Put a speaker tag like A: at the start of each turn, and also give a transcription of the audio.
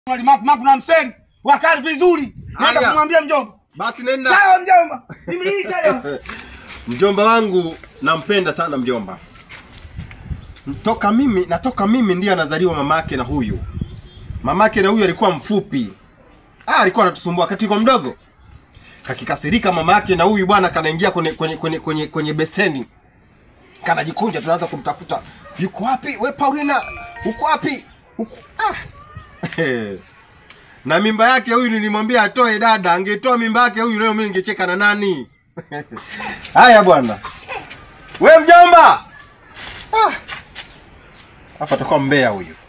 A: Maku maku na mseni wakali vizuri. Nenda
B: Haya.
A: kumwambia mjomba.
B: Basi nenda.
A: Sawa mjomba. Nimliisha leo.
B: Mjomba wangu nampenda sana mjomba. Toka mimi natoka mimi ndiye anazaliwa mamake na huyu. Mamake na huyu alikuwa mfupi. Ah, alikuwa anatusumbua wakati kwa mdogo. Kakikasirika mamake na huyu bwana kanaingia kwenye kwenye kwenye kwenye, kwenye beseni. Kanajikunja tunaanza kumtafuta. Yuko wapi? We Paulina, uko wapi? Uko ah. na mimba yake huyu nilimwambia atoe dada, angetoa mimba yake huyu leo mimi ningecheka na nani? Haya bwana. We mjomba. Ah. Hapa atakuwa mbea huyu.